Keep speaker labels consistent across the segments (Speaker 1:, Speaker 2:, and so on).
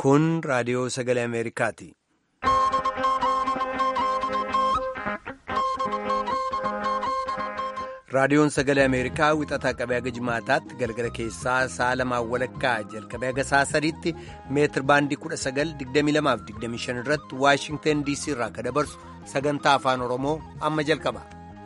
Speaker 1: Kun raadiyoo sagalee Ameerikaati. Raadiyoon sagalee Ameerikaa wixataa qabee haga jimaataatti galgala keessaa sa'a lamaan walakkaa jalqabee haga sa'a sadiitti meetir baandii 1922-25 irratti Waashingtan DC irraa kan dabarsu sagantaa afaan Oromoo amma jalqaba.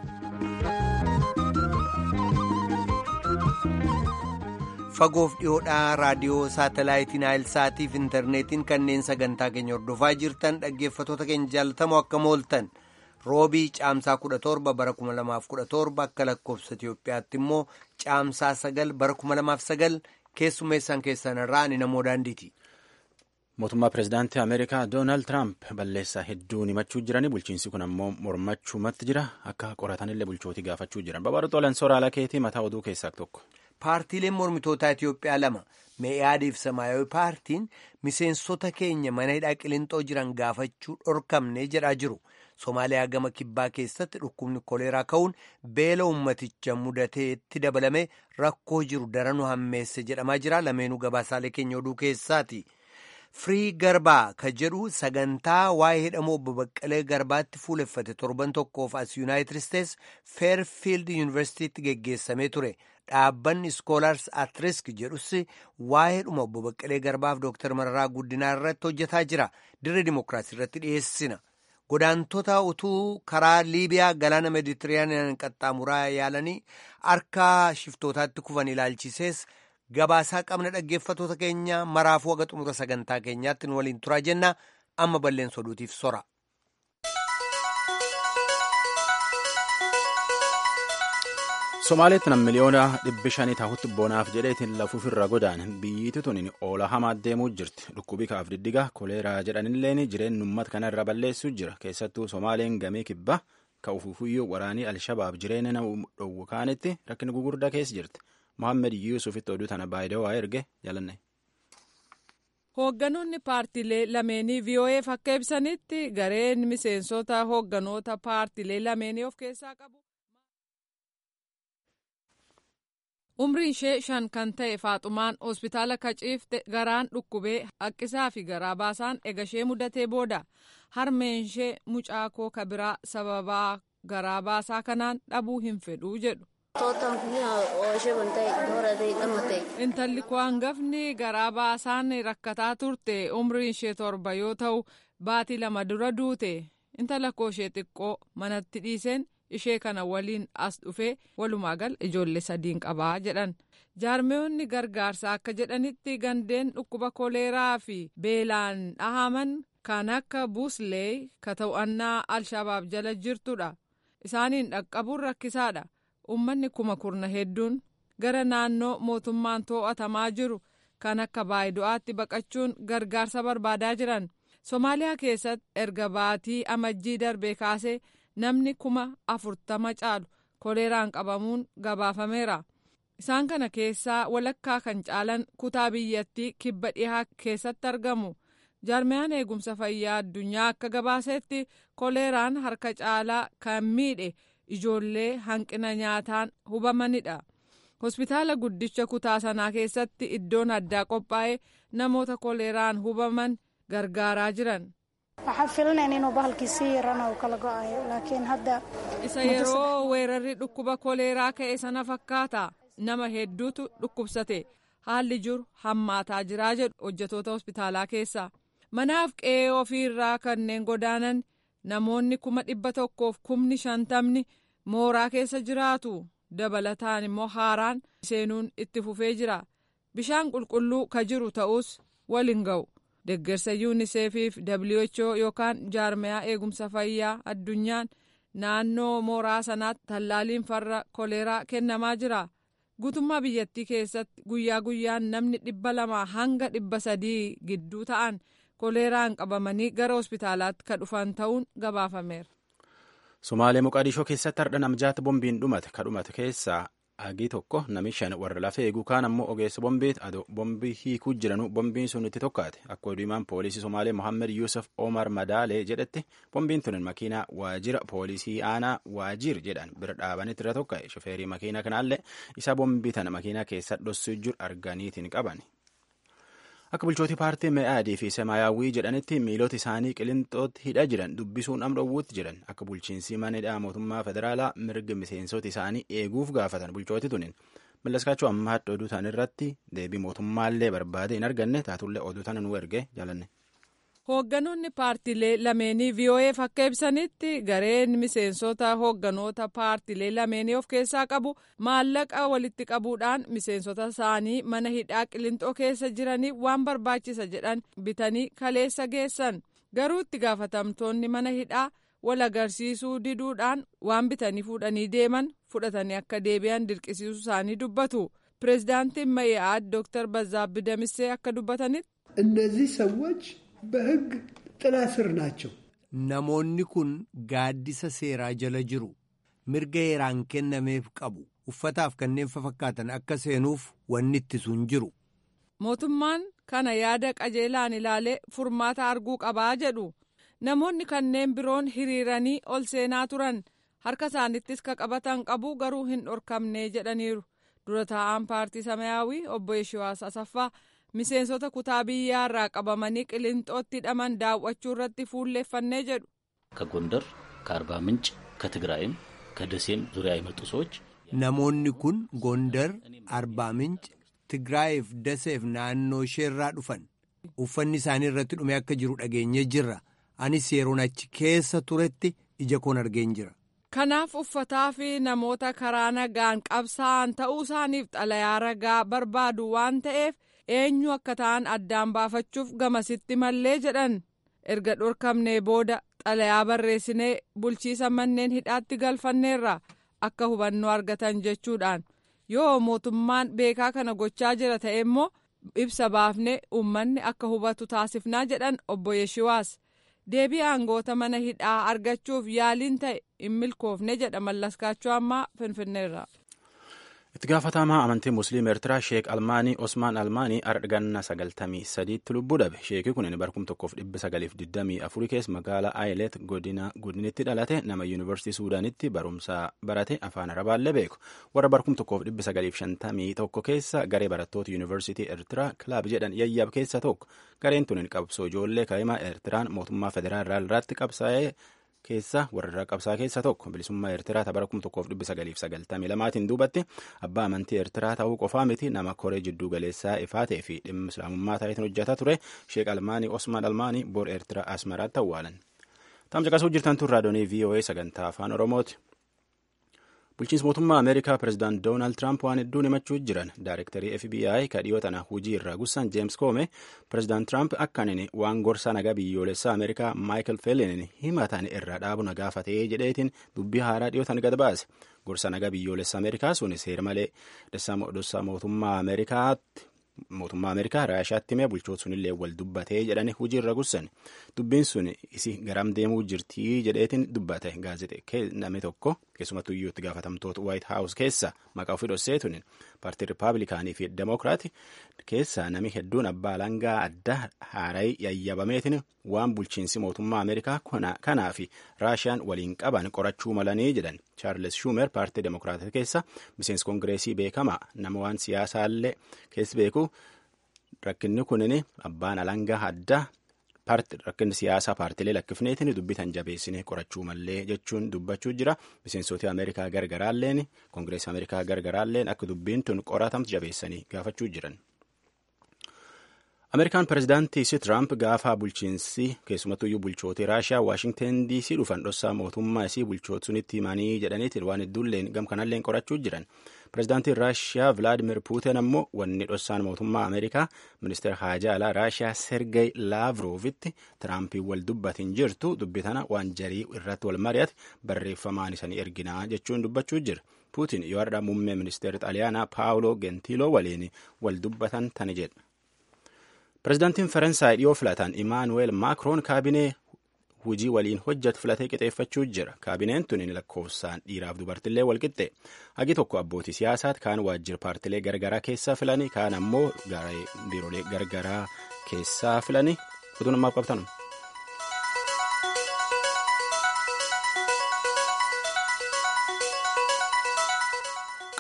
Speaker 1: Fagoof dhiyoodhaa raadiyoo saatalaayitiin Naayilsaatiif intarneetiin kanneen sagantaa keenya hordofaa jirtan dhaggeeffatoota keenya jaalatamoo akka mooltan. roobii caamsaa 17 bara 2017 akka lakkoofsa Itiyoophiyaatti immoo caamsaa 9 bara 2009 keessummeessan keessan irraa ani namoo daandiiti.
Speaker 2: Mootummaa pirezidaantii Ameerikaa Doonaald Tiraamp balleessaa hedduu himachuu jiranii bulchiinsi kun ammoo mormachuumatti jira akka qoratanillee bulchootii gaafachuu jiran babaroota sooraalaa keetii mataa oduu keessaa tokko.
Speaker 1: Paartiileen mormitootaa Itiyoophiyaa lama mee'aadiif samaayawii paartiin miseensota keenya mana hidhaa qilixoo jiran gaafachuu dhorkamne jedhaa jiru. Somaaliyaa gama kibbaa keessatti dhukkubni koleeraa ka'uun beela ummaticha mudateetti dabalame rakkoo jiru daranuu hammeesse jedhamaa jira. Lameenuu gabaasaalee keenya oduu keessaati. Firii Garbaa ka jedhu sagantaa waa'ee hidhamoo obbo Baqqalee Garbaatti fuuleffate torban tokkoof as Yuunaayitid Isteets Feerfiild Yuunivarsiitiitti geggeessamee ture. Dhaabbanni Iskoolaars at Risk jedhus waa'ee dhuma obbo Baqqalee Garbaaf Dooktar Mararaa Guddinaa irratti hojjetaa jira. Dirree Dimookiraasii irratti dhiyeessina. Godaantota utuu karaa Liibiyaa galaana Meeditiraaniyaan qaxxaamuraa yaalanii harka shiftootaatti kufan ilaalchisees gabaasaa qabna dhaggeeffatoota keenya maraafuu haga xumura sagantaa keenyaatti nu waliin turaa jenna amma balleessa oduutiif sora.
Speaker 2: Somaaleetti nam miliyoona dhibbi shanii taa'utti boonaaf jedheetiin lafuuf irra godaan biyyiitti tuniin oola hamaa deemuu jirti dhukkubii kaaf diddiga koleeraa jedhanilleen jireenya uummata kana irra balleessuu jira keessattuu somaaleen gamee kibbaa ka'uufuuyyuu waraanii alshabaab jireenya nama dhowwu kaanitti rakkina gugurdaa keessa jirti mohaammed yuusufitti oduu tana baay'ee erge jalanne.
Speaker 3: Hoogganoonni paartiilee lameenii VOA'f akka ibsanitti gareen miseensota hoogganoota paartiilee lameenii of keessaa qabu. umriin ishee shan kan ta'e faaxumaan hospitaala kaciifte garaan dhukkubee haqqisaa fi garaa baasaan egashee mudatee booda harmeen ishee mucaa koo kabiraa sababaa garaa baasaa kanaan dhabuu hin fedhuu jedhu. intalli koo hangafni garaa baasaan rakkataa turte umriin ishee torba yoo ta'u baatii lama dura duute intala koo ishee xiqqoo manatti dhiiseen. ishee kana waliin as dhufee walumaa gal ijoollee sadiin qabaa jedhan jaarmeewonni gargaarsaa akka jedhanitti gandeen dhukkuba koleeraa fi beelaan dhahaman kan akka buuslee ka to'annaa alshabaab jala jirtudha isaaniin dhaqqabuun rakkisaadha ummanni kuma kurna hedduun gara naannoo mootummaan to'atamaa jiru kan akka baayido'aatti baqachuun gargaarsa barbaadaa jiran somaaliyaa keessatti erga baatii amajjii darbee kaasee. namni kuma afurtama caalu koleeraan qabamuun gabaafameera isaan kana keessaa walakkaa kan caalan kutaa biyyattii kibba dhihaa keessatti argamu jaarmiyaan eegumsa fayyaa addunyaa akka gabaasetti koleeraan harka caalaa kan miidhe ijoollee hanqina nyaataan hubamanidha hospitaala guddicha kutaa sanaa keessatti iddoon addaa qophaa'ee namoota koleeraan hubaman gargaaraa jiran. isa yeroo weerarri dhukkuba koleeraa ka'e sana fakkaata nama hedduutu dhukkubsate haalli jiru hammaataa jiraa jedhu hojjetoota hospitaalaa keessaa manaaf qe'ee ofiirraa kanneen godaanan namoonni kuma dhibba tokkoof kumni shantamni mooraa keessa jiraatu dabalataan immoo haaraan seenuun itti fufee jira bishaan qulqulluu ka jiru ta'us waliin ga'u. deggersa yuuniseefiif who yookaan jaarmiyaa eegumsa fayyaa addunyaan naannoo mooraa sanaatti tallaaliin farra koleeraa kennamaa jira guutummaa biyyattii keessatti guyyaa guyyaan namni dhibba lamaa hanga dhibba sadii gidduu ta'an koleeraan qabamanii gara hospitaalaatti ka dhufan ta'uun gabaafameera.
Speaker 2: Somaalee Moqaadishoo keessatti hardha namjaata bombiin dhumate ka dhumate keessaa hagii tokko nami shan warra lafee eeguu kaan ammoo ogeessa bombiit adoo bombii hiikuu jiranu bombiin sun itti tokkaate akka oduumaan poolisii somaalee mohammed yuusuf omar madaalee jedhetti bombiin tunin makiinaa waajira poolisii aanaa waajir jedhan bira dhaabanitti irra tokka'e shofeerii makiinaa kanaallee isa bombii tana makiinaa keessa dhossuu jiru arganiitiin qaban. akka bulchootii paartii me'aadii fi semaayyaawwii jedhanitti miilota isaanii qilinxootti hidha jiran dubbisuun amdhowwuutti jiran akka bulchiinsi manidhaa mootummaa federaalaa mirga miseensota isaanii eeguuf gaafatan bulchooti tunin mallaskaachuu ammaa oduu tan irratti deebii mootummaallee barbaade hin arganne taatullee oduu tana nu erge jaalanne.
Speaker 3: Hoogganoonni paartilee lameenii VOA'f akka ibsanitti gareen miseensota hoogganoota paartilee lameenii of keessaa qabu maallaqa walitti qabuudhaan miseensota isaanii mana hidhaa qilinxoo keessa jiranii waan barbaachisa jedhan bitanii kaleessa geessan garuu itti gaafatamtoonni mana hidhaa wal agarsiisuu diduudhaan waan bitanii fuudhanii deeman fudhatanii akka deebi'an dirqisiisuu isaanii dubbatu pireezidaantiin Ma'i'aad Dr. Bazaabbi Damissee akka dubbatanitti.
Speaker 4: እነዚህ ሰዎች በሕግ ጥላ ስር ናቸው።
Speaker 1: Namoonni kun gaaddisa seeraa jala jiru. Mirga heeraan kennameef qabu. Uffataaf kanneen fakkaatan akka seenuuf wanni ittisu hin jiru.
Speaker 3: Mootummaan kana yaada qajeelaan ilaalee furmaata arguu qabaa jedhu. Namoonni kanneen biroon hiriiranii ol seenaa turan harka isaanittis ka qabatan qabu garuu hin dhorkamne jedhaniiru. Dura taa'aan paartii Samayaawii obbo Yeshiwaas Asaffaa miseensota kutaa biyyaa irraa qabamanii qilinxootti hidhaman daawwachuu irratti fuulleeffannee jedhu.
Speaker 5: ከጎንደር ከአርባ ምንጭ ከትግራይም ከደሴም ዙሪያ የመጡ ሰዎች
Speaker 1: Namoonni kun Gondar, Arbaa Minci, Tigraayiif Daseef naannoo isheerraa dhufan. Uffanni isaanii irratti dhume akka jiru dhageenyee jirra. Anis yeroon achi keessa turetti ija koon argeen jira.
Speaker 3: Kanaaf uffataa fi namoota karaa nagaan qabsaa'an ta'uu isaaniif xalayaa ragaa barbaadu waan ta'eef eenyu akka ta'an addaan baafachuuf gamasitti mallee jedhan erga dhorkamnee booda xalayaa barreessinee bulchiisa manneen hidhaatti galfanneerra akka hubannoo argatan jechuudhaan yoo mootummaan beekaa kana gochaa jira ta'e immoo ibsa baafnee uummanni akka hubatu taasifnaa jedhan obbo Yeshiwaas. deebii aangoota mana hidhaa argachuuf yaaliin ta'e hin milkoofne jedha mallaskaachuu ammaa finfinneerra.
Speaker 2: itti gaafatamaa amantii musliima eertiraa sheek almaanii osmaan almaanii ardganna sagaltamii sadiitti lubbuu dhabe sheekii kun barkum tokkoof dhibba sagaliif digdamii afurii keessa magaalaa aayilet godinitti dhalate nama yuunivarsiitii suudaanitti barumsa barate afaan arabaallee beeku warra barkum tokkoof dhibba sagaliif shantamii tokko keessa garee barattoota yuunivarsiitii eertiraa kilaab jedhan yayyab keessa tokko gareen tun qabsoo ijoollee kaa'imaa eertiraan mootummaa federaalaa irratti qabsaa'ee keessa warra qabsaa keessa tokko bilisummaa eertiraa tapha kuma tokkoof dhibba sagaliif sagaltamii lamaatiin duubatti abbaa amantii eertiraa ta'uu qofaa miti nama koree jidduu galeessaa ifaatee fi dhimma islaamummaa taayitiin hojjetaa ture sheek almaanii osmaan almaanii bor eertiraa asmaraatti awwaalan. Tamcaqasuu jirtan tun raadiyoo VOA sagantaa afaan oromooti. bulchiinsa mootummaa ameerikaa pirezidaant doonaald tiraamp waan hedduun himachuu jiran daarektarii fbi ka dhiyoo tana hujii irraa gussan jeems koome pirezidaant tiraamp akkanin waan gorsa nagaa biyyoolessaa ameerikaa maayikel feelinin himatan irraa dhaabu na gaafatee jedheetiin dubbii haaraa dhiyoo tan gad baase gorsa nagaa biyyoolessaa ameerikaa sun seera malee dhossaa mootummaa ameerikaatti mootummaa ameerikaa raashaatti himee bulchoota sunillee wal dubbatee jedhani hujii irra gussan dubbiin sun isi garam deemuu jirtii jedheetiin dubbate gaazexee namni tokko keessumattuu iyyuu itti gaafatamtoota waayit haawus keessa maqaa ofii dhossee tunin paartii rippaabilikaanii fi demokiraati keessa nami hedduun abbaa alangaa adda haaraa yayyabameetiin waan bulchiinsi mootummaa ameerikaa kanaa fi raashiyaan waliin qaban qorachuu malanii jedhan chaarles shuumer paartii demokiraatii keessa miseensi koongireesii beekamaa nama waan siyaasaallee keessa beeku rakkinni kunin abbaan alangaa addaa rakkinni siyaasaa paartilee lakkifneetiin dubbitan jabeessine qorachuu mallee jechuun dubbachuu jira miseensota ameerikaa gargaraalleen koongireesii ameerikaa gargaraalleen akka dubbiin tun qoratamtu jabeessanii gaafachuu jiran. ameerikaan pirezidaantii si tiraamp gaafa bulchiinsi keessumattuyyuu bulchootii raashiyaa waashingten diisii dhufan dhossaa mootummaa isii bulchoota sunitti himanii jedhaniitiin waan hedduulleen gam kanalleen qorachuu jiran pirezidaantiin raashiyaa vilaadimir puuten ammoo wanni dhossaan mootummaa ameerikaa ministeera haajaa alaa raashiyaa sergey laavroovitti tiraampiin wal dubbatin jirtu dubbi tana waan jarii irratti wal mari'ate barreeffamaan isanii erginaa jechuun dubbachuu jira puutin yoo har'a muummee ministeera xaaliyaanaa paawuloo gentiloo waliin wal dubbatan tani jedha. pirezidaantiin faransaay dhiyoo filatan imaanuweel maakroon kaabinee hujii waliin hojjetu filatee qixeeffachuu jira kaabineen tun lakkoofsaan dhiiraaf dubartillee walqixxe hagi tokko abbootii siyaasaati kaan waajjira paartilee gargaraa keessaa filanii kaan ammoo biiroolee gargaraa keessaa filanii utuu namaaf qabtan.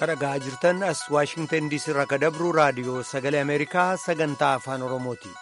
Speaker 1: kadhagaa jirtan as waashingtan diisii irraa kadabru raadiyoo sagalee ameerikaa sagantaa afaan oromooti.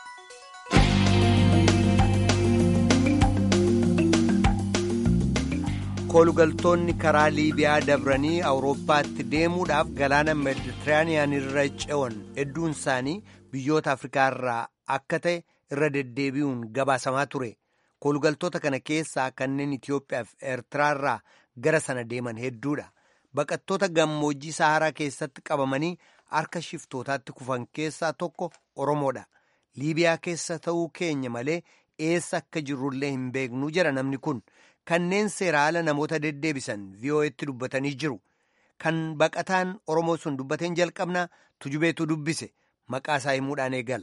Speaker 1: koolugaltoonni karaa liibiyaa dabranii awurooppaatti deemuudhaaf galaana meeditiraaniyaan irra ce'an hedduun isaanii biyyoota afrikaa irraa akka ta'e irra deddeebi'uun gabaasamaa ture koolugaltoota kana keessaa kanneen itiyoophiyaa fi eertiraa irraa gara sana deeman hedduudha baqattoota gammoojjii saharaa keessatti qabamanii harka shiftootaatti kufan keessaa tokko oromoodha liibiyaa keessa ta'uu keenya malee eessa akka jirrullee hin beeknu jira namni kun. kanneen seera ala namoota deddeebisan vi'oo'etti dubbatanii jiru kan baqataan oromoo sun dubbateen jalqabnaa tujubeetu dubbise maqaa isaa himuudhaan eegala.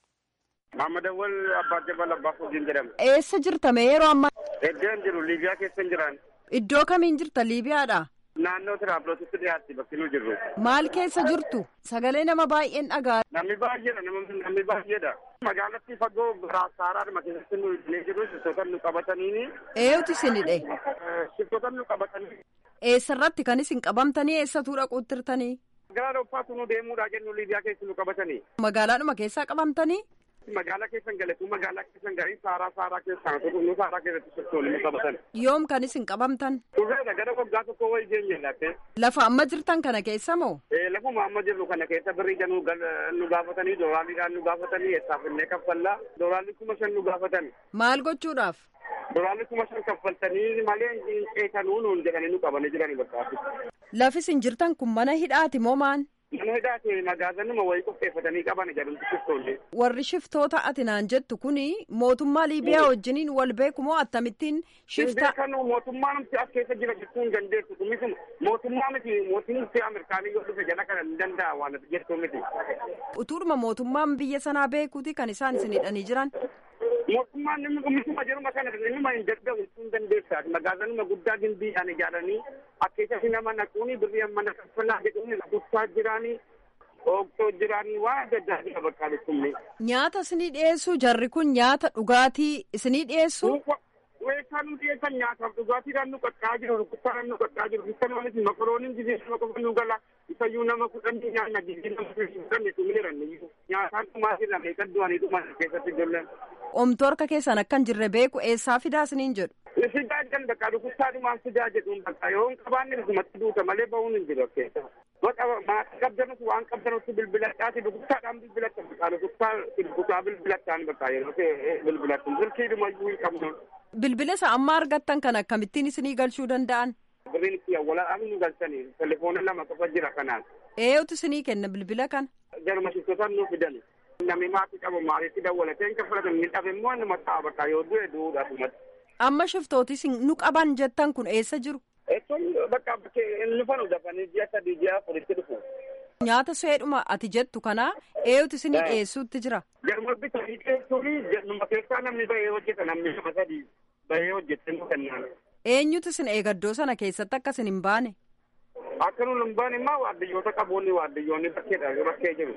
Speaker 6: Maamad Awwal Abbaa Jabal Abbaa Fuujiin jedhama.
Speaker 3: Eessa jirta mee yeroo ammaa?
Speaker 6: Iddoon jiru Liibiyaa keessa hin jiran.
Speaker 3: Iddoo kamiin jirta Liibiyaadha?
Speaker 6: Naannoo Tiraablootitti dhiyaatti bakki nu jirru.
Speaker 3: Maal keessa jirtu? Sagalee nama baay'een dhagaa.
Speaker 6: Namni baay'eedha namni baay'eedha. Magaalatti fagoo saaraadhuma keessatti nu illee jiru shiftoota nu qabatanii.
Speaker 3: Eenyutu isinidhe?
Speaker 6: Shiftoota nu qabatanii.
Speaker 3: Eessarratti kan isin qabamtanii eessatu dhaquuttirtanii?
Speaker 6: Gara Awurooppaatu nu deemuudhaa jennu Liibiyaa keessa nu qabatanii.
Speaker 3: Magaalaadhuma keessaa qabamtanii?
Speaker 6: Magaalaa keessan galetu magaalaa keessan garii saaraa saaraa keessaan nu saaraa keessatti shiftoonni nu qabatan.
Speaker 3: Yoom kan isin qabamtan?
Speaker 6: Turreedha gara waggaa tokko wayii geenye latte.
Speaker 3: Lafa amma jirtan kana keessa moo?
Speaker 6: Lafuma amma jirru kana keessa birrii nu gaafatanii dooraaliidhaan nu gaafatanii eessaaf illee kaffallaa dooraalli kuma shan nu gaafatan.
Speaker 3: Maal gochuudhaaf?
Speaker 6: Dooraalli kuma shan kaffaltanii malee hin ceekanuu nuun jedhanii nu qabanii jiranii bakka.
Speaker 3: Lafi isin jirtan kun mana hidhaati moo maan?
Speaker 6: Mana hidhaati magaazanuma wayii qopheeffatanii qaban jedhamtu shiftoonni.
Speaker 3: Warri shiftoota ati naan jettu kuni mootummaa Liibiyaa wajjiniin wal beeku moo akkamittiin shifta?
Speaker 6: Hin beekanu mootummaa namti as keessa jira jechuu hin dandeessu kumisuma mootummaa miti mootummaa Ameerikaanii yoo dhufe jala kana hin danda'a waan jettu miti.
Speaker 3: Utuuruma mootummaan biyya sanaa beekuuti kan isaan isin hidhanii jiran?
Speaker 6: Mootummaan namni kumisuma jiruma kana nama hin dadhabu jechuu hin dandeessa. Magaazanuma guddaa gimbiidhaan ijaaranii akkeessatti nama naquuni birrii mana kaffalaa jedhuun kutaa jiraanii. Ooktoo jiraanii waan adda addaa jira bakka dhukkubni.
Speaker 3: Nyaata isinii dhiyeessuu jarri kun nyaata dhugaatii isinii dhiyeessuu?
Speaker 6: Weessaa nu dhiyeessan nyaataaf dhugaatiidhaan nu qaqqaa jiru rukkuttaadhaan nu qaqqaa jiru isa namatti makarooniin gisee nama qofa nu gala isayyuu nama kudhanii nyaanna gisee nama kudhanii dhumiran nyaataan dhumaa jirra meeqa du'anii dhuman keessatti ijoolleen.
Speaker 3: Omtuu harka keessan akkan jirre beeku eessaa fidaa isiniin jedhu?
Speaker 6: Fidaa jedhan bakka rukkuttaadhumaan fidaa jedhuun bakka yoo hin qabaanne dhugumatti duuta malee ba'uun hin jiru keessa. maatii qabdanus waan qabdanutti bilbiladhaati rukkuttaadhaan bilbilatta bakka rukuttaa rukuttaa bilbilattaan bakka yeroo bilbilattu silkiidhuma iyyuu hin qabnu.
Speaker 3: Bilbila isa amma argattan kan akkamittiin isinii galchuu danda'an?
Speaker 6: Birriin itti awwaalaa nu galchanii telefoona lama qofa jira kanaan.
Speaker 3: Eenyutu isinii kenna bilbila kana?
Speaker 6: Jaruma shiftotaan nuuf fidan. Namni maatii qabu maaliitti dawwalatee hin kaffalatan ni dhabe immoo nama ta'a bakka yoo du'e du'uudhaaf
Speaker 3: Amma shiftootis nu qaban jettan kun eessa jiru?
Speaker 6: Eessoon bakka bakkee hin dhufanu dafanii ji'a sadii ji'a afuritti dhufu.
Speaker 3: Nyaata seedhuma ati jettu kana eenyutu isinii dhiyeessuutti jira?
Speaker 6: Garuma bitanii dhiyeessuun numa keessaa namni bahee hojjeta namni nama sadii bahee hojjetee nu kennaan.
Speaker 3: Eenyutu isin eegaddoo sana keessatti akka isin hin baane?
Speaker 6: Akka nuun hin baane immoo waardiyyoota qaboonni waardiyyoonni bakkeedha bakkee jiru.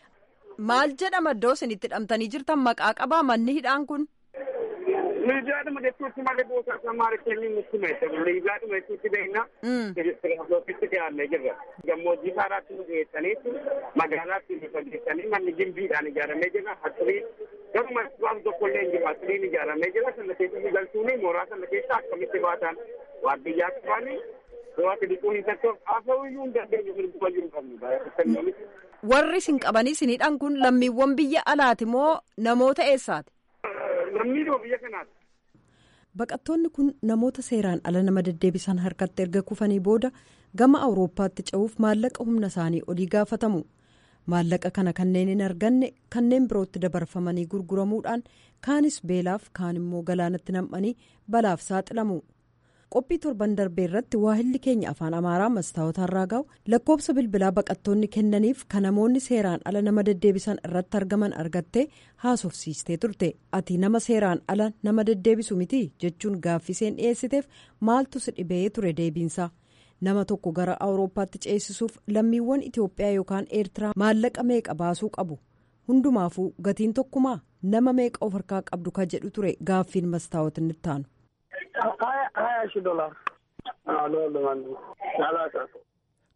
Speaker 3: Maal jedhama iddoo isin itti hidhamtanii jirtan maqaa qabaa manni hidhaan kun?
Speaker 6: Liibiyaadhuma jechuutti malee gosa akka maalitti inni nutti meeshaa liibiyaadhuma jechuutti beekna. Tiraafiloositti dhiyaannee jirra. Gammoojjii saaraatti nu dhiyeessaniitu magaalaatti nu fageessanii manni gimbiidhaan ijaaramee jira. Hasirii garuma waan tokko illee hin jiru hasiriin ijaaramee jira. Sana keessatti galchuuni mooraa sana keessa akkamitti baatan waardiyyaa qabaanii waati dhiquu hin tattoof haasa'uu iyyuu hin dandeenye mirguma jiru qabnu.
Speaker 3: Warri isin qabanii isinidhaan kun lammiiwwan biyya alaati moo namoota eessaati?
Speaker 6: Lammiidhuma biyya kanaati.
Speaker 3: Baqattoonni kun namoota seeraan ala nama deddeebisan harkatti erga kufanii booda gama awurooppaatti ce'uuf maallaqa humna isaanii olii gaafatamu. Maallaqa kana kanneen hin arganne kanneen birootti dabarfamanii gurguramuudhaan kaanis beelaaf kaan immoo galaanatti nam'anii balaaf saaxilamu. qophii torban darbee irratti waahilli keenya afaan amaaraa mastaawota irraa ga'u lakkoobsa bilbilaa baqattoonni kennaniif kan namoonni seeraan ala nama deddeebisan irratti argaman argattee haasofsiistee turte ati nama seeraan ala nama deddeebisu miti jechuun gaaffiseen dhiyeessiteef maaltu si dhibee ture deebiinsa nama tokko gara awurooppaatti ceesisuuf lammiiwwan itiyoophiyaa yookaan eertiraa maallaqa meeqa baasuu qabu hundumaafuu gatiin tokkumaa nama meeqa of harkaa qabdu ka jedhu ture gaaffiin mastaawotiin itti aanu.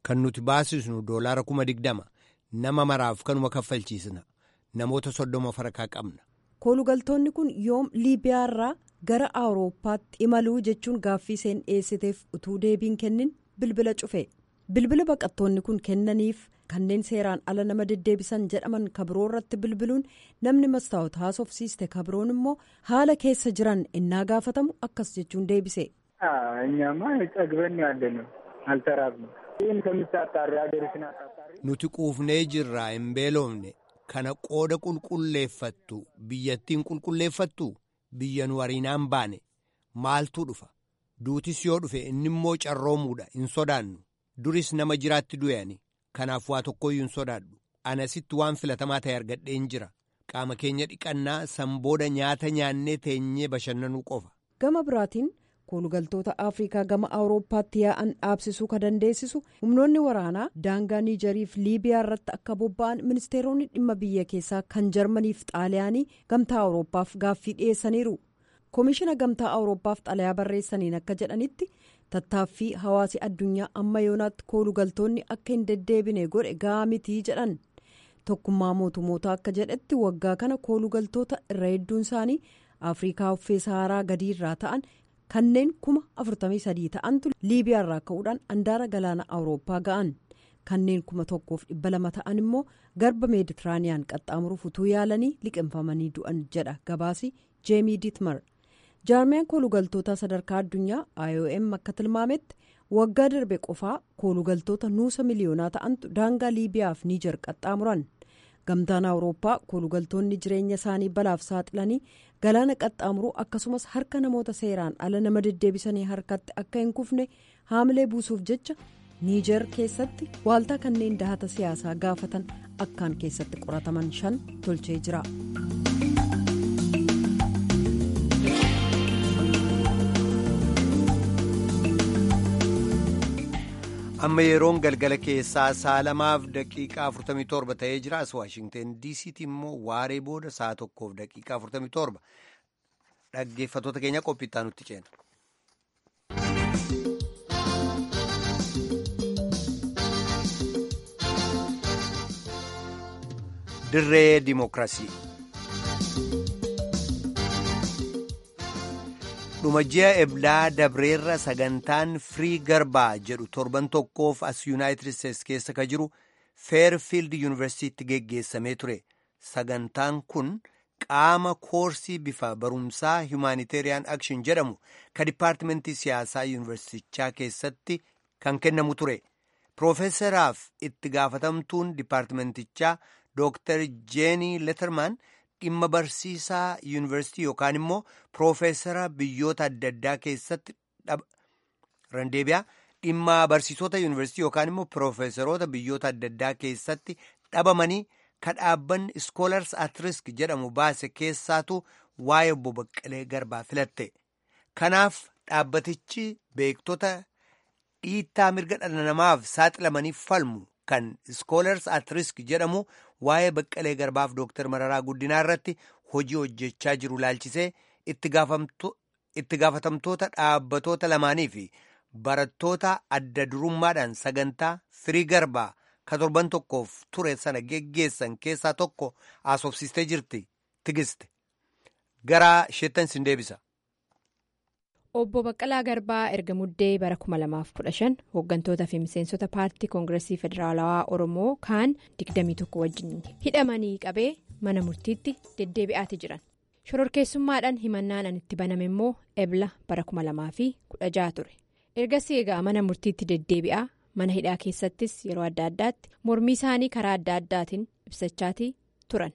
Speaker 1: kan nuti baasisnu doolaara kuma digdama nama maraaf kanuma kaffalchiisna namoota soddoma farakaa qabna.
Speaker 7: koolugaltoonni kun yoom liibiyaarraa gara awurooppaatti imaluu jechuun gaaffii isheen dhiyeessiteef utuu deebiin kennin bilbila cufe bilbila baqattoonni kun kennaniif kanneen seeraan ala nama deddeebisan jedhaman kabiroo irratti bilbiluun namni mastaawota haasofsiiste kabiroon immoo haala keessa jiran innaa gaafatamu akkas jechuun deebise.
Speaker 8: እኛማ ጠግበን ያለ ነው አልተራብንም ይህን ከምታጣሪ ሀገርሽን አጣጣሪ
Speaker 1: nuti quufnee jirraa hin beelofne kana qooda qulqulleeffattu biyyattiin qulqulleeffattu biyya nu wariinaan baane maaltu dhufa duutis yoo dhufe inni immoo carroomuudha hin sodaannu duris nama jiraatti du'ani kanaaf waa tokkoyyuu hin sodaadhu anasitti waan filatamaa ta'e argadheen jira qaama keenya dhiqannaa sanbooda nyaata nyaannee teenyee bashannanuu qofa.
Speaker 7: gama biraatiin koolugaltoota afrikaa gama awurooppaatti yaa'an dhaabsisuu ka dandeessisu humnoonni waraanaa daangaa niijeriif liibiyaa irratti akka bobba'an ministeeronni dhimma biyya keessaa kan jarmaniif xaaliyaanii gamtaa awurooppaaf gaaffii dhiyeessaniiru koomishina gamtaa awurooppaaf xalayaa barreessaniin akka jedhanitti tattaaffii hawaasi addunyaa amma yoonaatti koolugaltoonni akka hin deddeebine godhe ga'aa mitii jedhan tokkummaa mootummoota akka jedhetti waggaa kana koolugaltoota irra hedduun isaanii afrikaa uffee saharaa gadiirraa ta'an. kanneen kuma 43 ta'antu liibiyaarraa ka'uudhaan andaara galaana awurooppaa ga'an kanneen kuma tokkoof dhibba lama ta'an immoo garba meeditiraaniyaan qaxxaamuruuf utuu yaalanii liqinfamanii du'an jedha gabaasi jeemii diitmar jaarmiyaan koolugaltoota sadarkaa addunyaa iom akka tilmaametti waggaa darbe qofaa koolugaltoota nuusa miliyoonaa ta'antu daangaa liibiyaaf niijar qaxxaamuran gamtaan awurooppaa koolugaltoonni jireenya isaanii balaaf saaxilanii galaana qaxxaamuruu akkasumas harka namoota seeraan ala nama deddeebisanii harkatti akka hin kufne haamilee buusuuf jecha niijer keessatti waaltaa kanneen dahata siyaasaa gaafatan akkaan keessatti qorataman shan tolchee jira.
Speaker 1: amma yeroon galgala keessaa sa'a lamaaf daqiiqaa 47 ta'ee jira as waashingten diisiitti immoo waaree booda sa'a tokkoof daqiiqaa 47 dhaggeeffatoota keenya qophiittaa nutti ceena. dirree dimookiraasii. dhuma ji'a eblaa dabreerra sagantaan firii garbaa jedhu torban tokkoof as yuunaayitid isteetsi keessa ka jiru feerfiild yuunivarsiitiitti geggeessamee ture sagantaan kun qaama koorsii bifa barumsaa humaaniteeriyaan akshin jedhamu ka dipaartimentii siyaasaa yuunivarsiitichaa keessatti kan kennamu ture piroofeesaraaf itti gaafatamtuun dipaartimentichaa dooktar jeenii letermaan dhimma barsiisaa yuunivarsiitii yookaan immoo piroofeesara biyyoota adda addaa keessatti randeebiyaa dhimma barsiisota yuunivarsiitii yookaan immoo piroofeesaroota biyyoota adda addaa keessatti dhabamanii ka dhaabbanni iskoolars at risk jedhamu baase keessaatu waa'ee obbo Baqqalee Garbaa filatte. Kanaaf dhaabbatichi beektota dhiittaa mirga dhala namaaf saaxilamanii falmu kan iskoolars at risk jedhamu waa'ee Baqqalee Garbaaf Dooktar Mararaa Guddinaa irratti hojii hojjechaa jiru laalchisee itti gaafatamtoota dhaabbatoota lamaanii fi barattoota adda durummaadhaan sagantaa firii garbaa ka torban tokkoof ture sana geggeessan keessaa tokko haasofsiistee jirti tigiste gara isheettan sin deebisa.
Speaker 9: Obbo Baqqalaa Garbaa erga muddee bara 2015 hooggantoota fi miseensota paartii koongireesii federaalawaa Oromoo kaan 21 wajjin hidhamanii qabee mana murtiitti deddeebi'aati jiran. Shororkeessummaadhaan himannaan an itti baname immoo ebla bara 2016 ture. Ergasii egaa mana murtiitti deddeebi'aa mana hidhaa keessattis yeroo adda addaatti mormii isaanii karaa adda addaatiin ibsachaatii turan.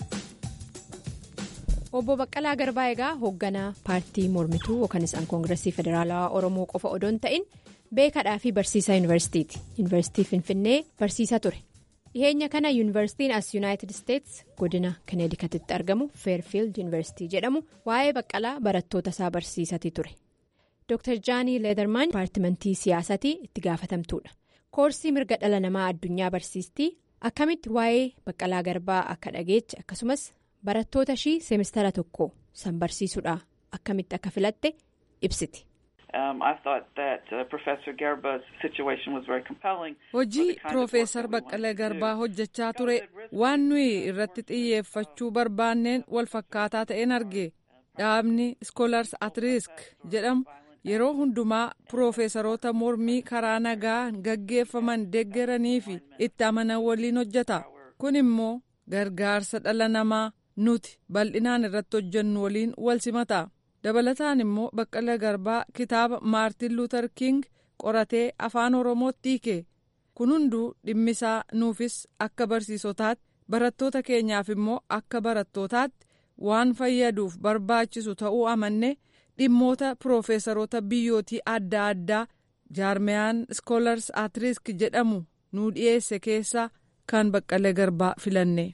Speaker 9: obbo baqqalaa garbaa egaa hoogganaa paartii mormituu yookaan isaan koongireesii federaalawaa oromoo qofa odoon ta'in beekadhaa fi barsiisaa yuunivarsiitiiti yuunivarsiitii finfinnee barsiisaa ture dhiheenya kana yuunivarsiitiin as yuunaayitid isteets godina kaneedikatitti argamu feerfiild yuunivarsiitii jedhamu waa'ee baqqalaa barattoota isaa barsiisatii ture dr jaanii leedermaan dipaartimentii siyaasatii itti gaafatamtuudha koorsii mirga dhala namaa addunyaa barsiistii akkamitti waa'ee baqqalaa garbaa akka dhageeche akkasumas. barattoota ishii seemistara tokko san barsiisuudha akkamitti akka filatte ibsiti.
Speaker 3: hojii Piroofeesar Baqqalee Garbaa hojjechaa ture waan nuyi irratti xiyyeeffachuu barbaanneen wal fakkaataa ta'een arge dhaabni Scholars at Risk jedhamu yeroo hundumaa piroofeesaroota mormii karaa nagaa gaggeeffaman deeggaranii fi itti amanan waliin hojjeta kun immoo gargaarsa dhala namaa nuti bal'inaan irratti hojjennu waliin wal simata. dabalataan immoo baqqala garbaa kitaaba maartin luuter king qoratee afaan oromootti hiike kun hunduu dhimmisaa nuufis akka barsiisotaatti barattoota keenyaaf immoo akka barattootaatti waan fayyaduuf barbaachisu ta'uu amanne dhimmoota piroofeesaroota biyyootii adda addaa jaarmeyaan skoolars at risk jedhamu nuu dhiyeesse keessaa kan baqqala garbaa filanne.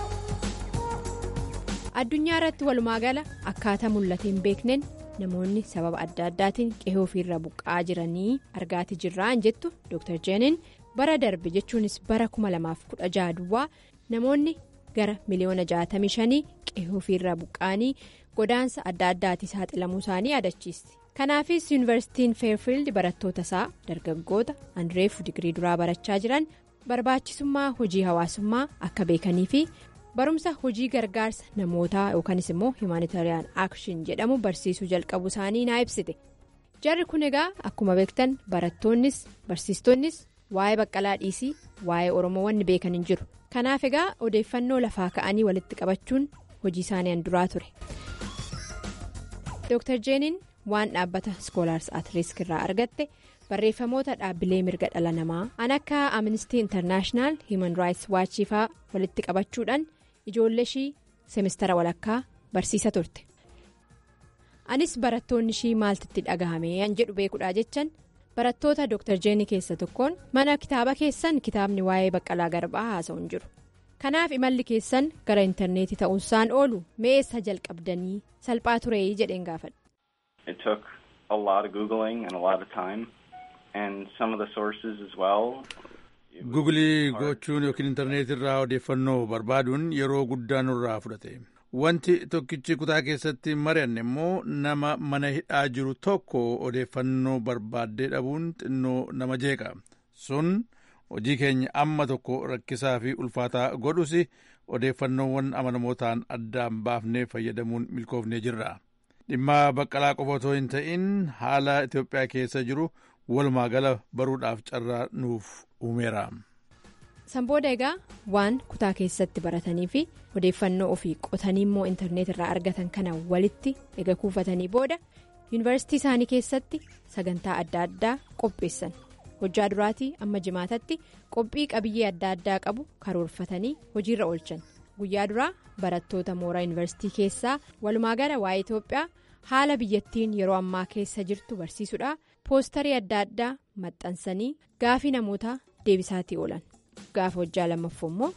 Speaker 9: addunyaa irratti walumaa gala akkaataa mul'ate hin beekneen namoonni sababa adda addaatiin qe'ee ofiirra buqqa'aa jiranii argaati jirraan jettu dr jeenin bara darbe jechuunis bara 2016 duwwaa namoonni gara miliyoona 65 qe'ee ofiirra buqqa'anii godaansa adda addaatii saaxilamuu isaanii yaadachiisti kanaafis yuunivarsiitiin feerfiild barattoota isaa dargaggoota anreef digirii duraa barachaa jiran barbaachisummaa hojii hawaasummaa akka beekanii fi. barumsa hojii gargaarsa namootaa yookanis immoo himaanitariyaan aakshin jedhamu barsiisuu jalqabu isaanii naa ibsite jarri kun egaa akkuma beektan barattoonnis barsiistonnis waa'ee baqqalaa dhiisii waa'ee oromoo wanni beekan hin jiru kanaaf egaa odeeffannoo lafaa ka'anii walitti qabachuun hojii isaanii handuraa ture dr jeenin waan dhaabbata skoolaars at risk irraa argatte barreeffamoota dhaabbilee mirga dhala namaa an akka amnistii intarnaashinaal himan raayits waachiifaa walitti qabachuudhaan. ijoollee ishii semestara walakkaa barsiisa turte anis barattoonni ishii maaltitti dhagahame an jedhu beekudhaa jechan barattoota dr jeenii keessa tokkoon mana kitaaba keessan kitaabni waa'ee baqqalaa garbaa haasa'u hin jiru kanaaf imalli keessan gara intarneetii ta'uunsaan oolu meessa jalqabdanii salphaa turee jedheen gaafadhe.
Speaker 10: It took a lot of googling and a lot of time and some of the sources as well.
Speaker 11: Gugulii gochuun yookiin intarneetii irraa odeeffannoo barbaaduun yeroo guddaa nurraa fudhate. Wanti tokkichi kutaa keessatti mari'anne immoo nama mana hidhaa jiru tokko odeeffannoo barbaaddee dhabuun xinnoo nama jeeqa. Sun hojii keenya amma tokko rakkisaa fi ulfaataa godhus odeeffannoowwan amanamootaan addaan baafnee fayyadamuun milkoofnee jirra. Dhimma baqqalaa qofa otoo hin ta'in haala Itoophiyaa keessa jiru walumaa gala baruudhaaf carraa nuuf uumeera.
Speaker 9: Sanbooda egaa waan kutaa keessatti baratanii fi odeeffannoo ofii qotanii immoo intarneet irraa argatan kana walitti ega kuufatanii booda yuunivarsiitii isaanii keessatti sagantaa adda addaa qopheessan hojjaa duraatii amma jimaatatti qophii qabiyyee adda addaa qabu karoorfatanii hojiirra oolchan guyyaa duraa barattoota mooraa yuunivarsiitii keessaa walumaa gala waa'ee Itoophiyaa haala biyyattiin yeroo ammaa keessa jirtu barsiisuudha poostarii adda addaa maxxansanii gaafii namootaa deebisaatii oolan. gaafa hojjaa lammaffoo immoo.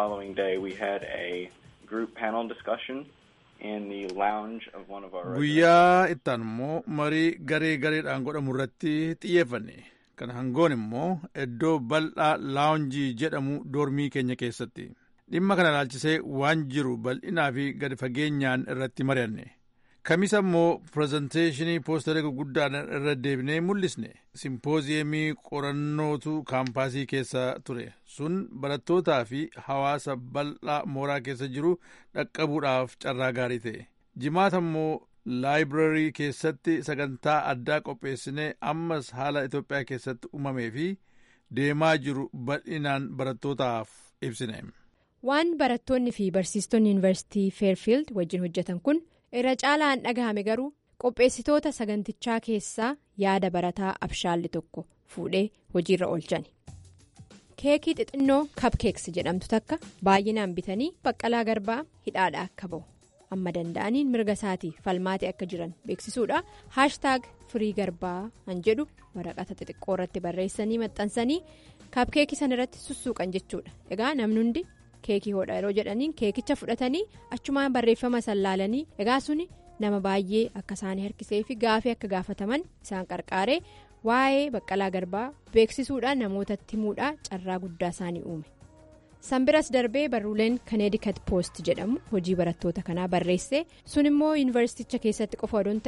Speaker 11: guyyaa ittaan immoo marii garee gareedhaan godhamu irratti xiyyeeffanne kan hangoon immoo iddoo bal'aa laawunjii jedhamu doormii keenya keessatti dhimma kana ilaalchisee waan jiru bal'inaa fi gadi fageenyaan irratti mari'anne. kamisa immoo pirezenteeshinii poostarii gurguddaan irra deebinee mul'isne simpooziyemii qorannootu kaampaasii keessa ture sun barattootaa fi hawaasa bal'aa mooraa keessa jiru dhaqqabuudhaaf carraa gaarii ta'e jimaata immoo laayibirarii keessatti sagantaa addaa qopheessinee ammas haala itoophiyaa keessatti uumamee fi deemaa jiru bal'inaan barattootaaf ibsine.
Speaker 9: waan barattoonni fi barsiistonni yuunivarsiitii feerfiild wajjin hojjetan kun. irra caalaan dhagahame garuu qopheessitoota sagantichaa keessaa yaada barataa abshaalli tokko fuudhee hojiirra oolchani. keekii xixinnoo kapkeeks jedhamtu takka baay'inaan bitanii baqqalaa garbaa hidhaadha akka ba'u amma danda'aniin mirga isaatii falmaatee akka jiran beeksisuudha haashtaag firii garbaa kan jedhu waraqata xixiqqoo irratti barreessanii maxxansanii kapkeekii sana irratti sussuuqan jechuudha egaa namni hundi. keekii hodha yeroo jedhaniin keekicha fudhatanii achumaan barreeffama sallaalanii egaa suni nama baay'ee akka isaanii harkisee fi gaafii akka gaafataman isaan qarqaaree waa'ee baqqalaa garbaa beeksisuudhaan namootatti himuudhaan carraa guddaa isaanii uume. sanbiras darbee barruuleen kaneedikat poost jedhamu hojii barattoota kanaa barreesse sun immoo yuunivarsiiticha keessatti qofa odoo hin ta'in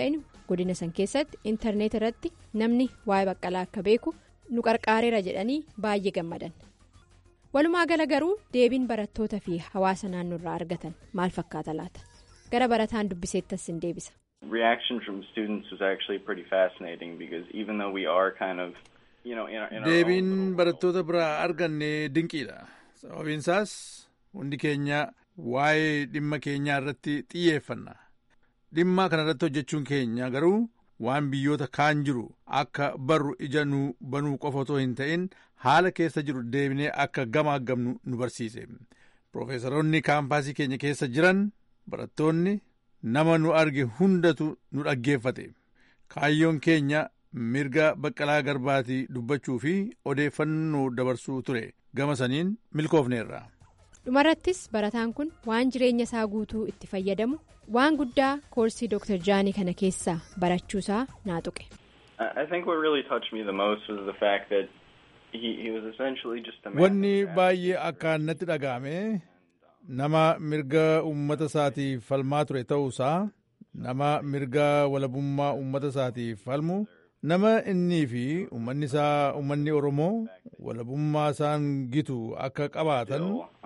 Speaker 9: godina san keessatti intarneet irratti namni waa'ee baqqalaa akka beeku nu qarqaareera jedhanii baay'ee gammadan walumaa gala garuu deebiin barattoota fi hawaasa naannoo irraa argatan maal fakkaata laata gara barataan dubbiseettas hin deebisa.
Speaker 10: reaction from students was actually pretty fascinating because even though we are kind of you know in our, in our
Speaker 11: deebiin
Speaker 10: own
Speaker 11: barattoota biraa arganne dinqiidha sababiin isaas hundi keenya waa'ee dhimma keenyaa irratti xiyyeeffanna dhimma kana irratti hojjechuun keenya garuu waan biyyoota kaan jiru akka barru ija nu banuu qofa otoo hin ta'in haala keessa jiru deebinee akka gamaagamnu nu barsiise Profeesaroonni kaampaasii keenya keessa jiran barattoonni nama nu arge hundatu nu dhaggeeffate kaayyoon keenya mirga baqqalaa garbaatii dubbachuu fi odeeffannoo dabarsuu ture gama saniin milkoofneerra.
Speaker 9: dhumarrattis barataan kun waan jireenya isaa guutuu itti fayyadamu waan guddaa koorsii dr jaanii kana keessaa barachuusaa naa tuqe.
Speaker 10: I think what really touched me the most was the fact that he, he was essentially just a man.
Speaker 11: Wanni baay'ee akkaan natti dhaga'ame nama mirga uummata isaatiif falmaa ture ta'uusaa nama mirga walabummaa uummata isaatiif falmu nama innii fi uummanni isaa uummanni oromoo walabummaa isaan gitu akka qabaatan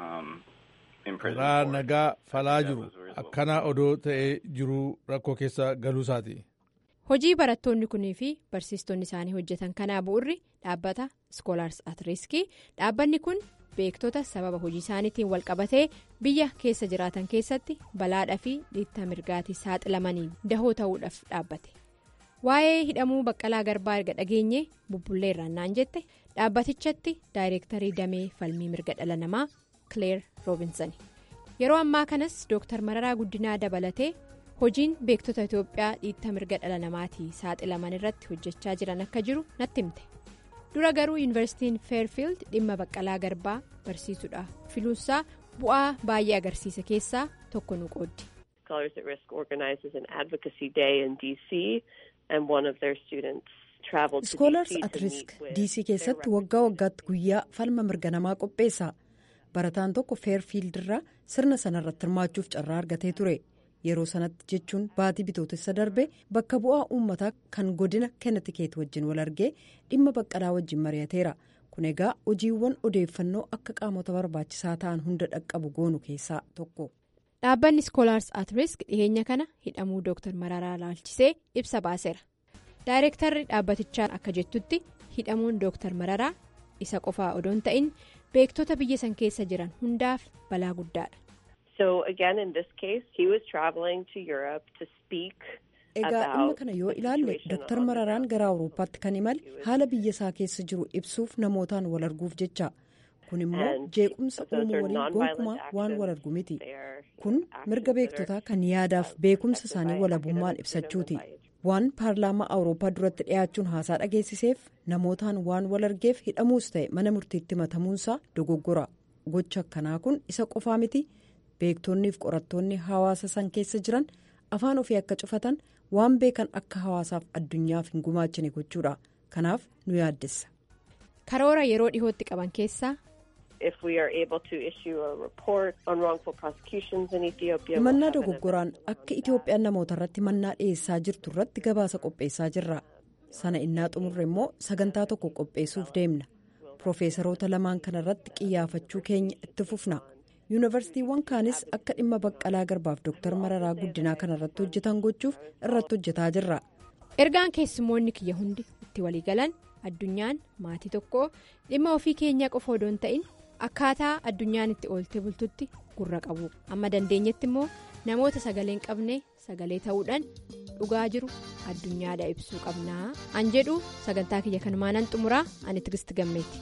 Speaker 11: karaa nagaa falaa jiru akkana odoo ta'ee jiru rakkoo keessa galuusaati.
Speaker 9: hojii barattoonni kunii fi barsiistonni isaanii hojjetan kanaa bu'urri dhaabbata iskoolaars at riskii dhaabbanni kun beektota sababa hojii isaaniitiin walqabatee biyya keessa jiraatan keessatti balaadhaa fi dhiittaa mirgaatii saaxilamanii dahoo ta'uudhaaf dhaabbate waa'ee hidhamuu baqqalaa garbaa erga dhageenye bubbullee irraannaan jette dhaabbatichatti daayireektarii damee falmii mirga dhala namaa kileer roobinsan yeroo ammaa kanas dooktar mararaa guddinaa dabalatee. hojiin beektota itoophiyaa dhiittaa mirga dhala namaatii saaxilaman irratti hojjechaa jiran akka jiru natti himte dura garuu yuunivarsiitiin feerfiild dhimma baqqalaa garbaa barsiisuudhaaf filuunsaa bu'aa baay'ee agarsiisa keessaa tokko nu qooddi.
Speaker 12: Scholars at Risk organizes an advocacy day in DC and one of their students traveled to
Speaker 7: Scholars
Speaker 12: DC
Speaker 7: at
Speaker 12: to
Speaker 7: Risk
Speaker 12: meet with
Speaker 7: DC keessatti waggaa waggaatti guyyaa falma mirga namaa qopheessa barataan tokko feerfiild irraa sirna sanarratti hirmaachuuf carraa argatee ture. yeroo sanatti jechuun baatii bitootessa darbe bakka bu'aa uummataa kan godina kennetikeet wajjin wal argee dhimma baqqalaa wajjin mari'ateera kun egaa hojiiwwan odeeffannoo akka qaamota barbaachisaa ta'an hunda dhaqqabu goonu keessaa tokko.
Speaker 9: dhaabbanni iskoolaars at risk dhiheenya kana hidhamuu dooktar mararaa laalchisee ibsa baaseera daayireektarri dhaabbatichaa akka jettutti hidhamuun dooktar mararaa isa qofaa odoon ta'in beektota biyya san keessa jiran hundaaf balaa guddaadha.
Speaker 12: So again, in this case, he was traveling to Europe to speak
Speaker 7: egaa dhimma kana yoo ilaalle dooktar mararaan gara awurooppaatti kan imale haala biyya isaa keessa jiru ibsuuf namootaan wal arguuf jecha kun immoo jeequmsa uumuu waliin gonkumaa waan wal argu miti kun mirga beektotaa kan yaadaaf beekumsa isaanii walabummaan ibsachuuti waan paarlaamaa awurooppaa duratti dhiyaachuun haasaa dhageessiseef namootaan waan wal argeef hidhamuus ta'e mana murtiitti matamuunsaa dogoggora gocha akkanaa kun isa qofaa miti. beektonniif qorattoonni hawaasa san keessa jiran afaan ofii akka cufatan waan beekan akka hawaasaaf addunyaaf hin gumaachine gochuudha kanaaf nu yaaddessa.
Speaker 9: karoora yeroo dhihootti qaban keessaa.
Speaker 12: If we are able to issue a report on wrongful prosecutions in Ethiopia.
Speaker 7: himannaa dogoggoraan akka itoophiyaan namoota irratti mannaa dhiyeessaa jirtu irratti gabaasa qopheessaa jirra sana innaa xumurre immoo sagantaa tokko qopheessuuf deemna piroofeesaroota lamaan kana irratti qiyyaafachuu keenya itti fufna. yuunivarsiitiiwwan kaanis akka dhimma baqqalaa garbaaf dooktar mararaa guddinaa kana irratti hojjetan gochuuf irratti hojjetaa jirra.
Speaker 9: ergaan keessummoonni kiyya hundi itti waliigalan addunyaan maatii tokko dhimma ofii keenyaa qofa odoo hin ta'in akkaataa addunyaan itti ooltee bultutti gurra qabu amma dandeenyetti immoo namoota sagalee hin qabne sagalee ta'uudhaan dhugaa jiru addunyaadha ibsuu qabnaa an jedhu sagantaa kiyya kanumaanan xumuraa ani tigisti gammeeti.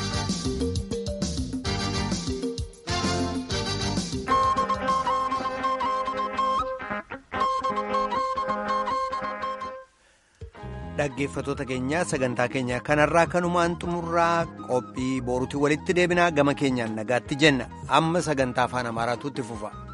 Speaker 1: dhaggeeffatoota keenyaa sagantaa keenya kanarraa kanumaan xumurraa qophii boruutti walitti deebinaa gama keenyaan nagaatti jenna amma sagantaa afaan amaaraatu itti fufa.